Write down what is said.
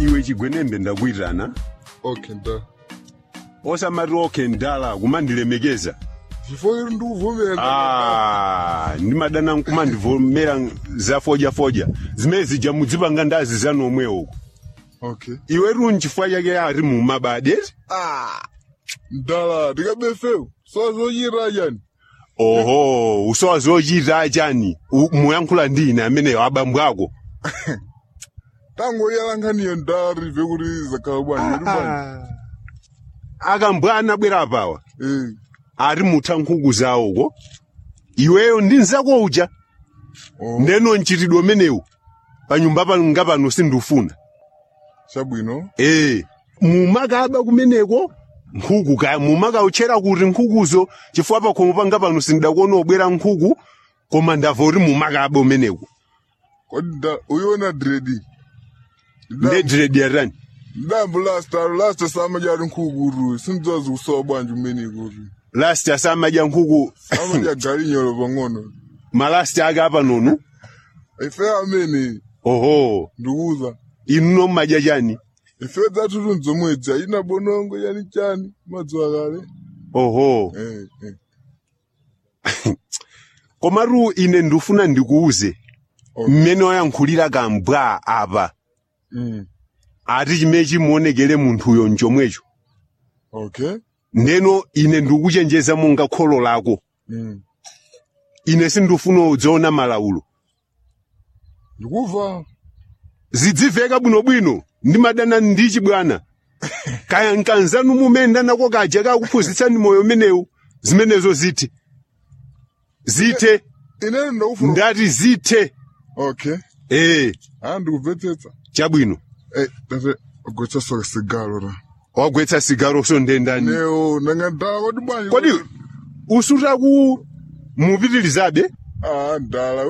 iwe chigwenembe ndakuitana okay nda osamati okay ndala kumandilemekeza chifukwa kuti ndikuvomera Ah, ndimadana nkumandivomera za fojafoja zimene zija mudzipanga ndazi zanu omwe uku okay iwe runi chifukwa chake ari mumabade ndala ndikabefewo sazochira yani oho usowa zochita chani U- muyankhula ndi ine ameneyo abambo ako tangoyalankhaniyo ndala rive kuti zakhala bwanji kuti bwanji akambwana bwera pawa Eh, ari mutha nkhuku zawoko iweyo ndi nzako uja oh, ndeno mchitidwe umenewu panyumba panga pano sindufuna chabwino ee mumakaba kumeneko nkhuku kaya mumakauchera kuti nkhukuzo chifukwa pakhomo panga pano sindakuona obwera nkhuku koma ndava kuti mumakaba umeneko kodi nda uyiona dredi nde diredi yarani ndambo last alo last samajali nkhukutu sindidzazi kusowa bwanji umene kuti last asamadya nkhuku amadya galinyolo pang'ono malasti ake apa nonu ife amene oho ndikuuza inu nommadya chani ife dzathutu nzomwedzi ayina bonongo yani chani madziwa kale oho eh, eh. komatu ine ndifuna ndikuuze Okay. mmene wayankhulira kambwa apa Mm. ati chimene chimuonekere munthuyo nchomwecho okay ndeno ine ndikuchenjeza monga kholo lako mm. ine sindifuna udzaona malawulo ndikuva zidziveka bwinobwino ndimadana ndi chibwana kaya nkanzanu mumene nako kaja kakuphunzitsani moyo umenewu zimenezo zithe zithe inene ndakufuna ndati zithe okay ee aa ndikubvetsetsa chabwino eh, tate gochasoka sigalo ra wagwetsa sigaro so ndendani neo nanga ndala kodi bwanji kodi usutaku mupitilizabe ah ndala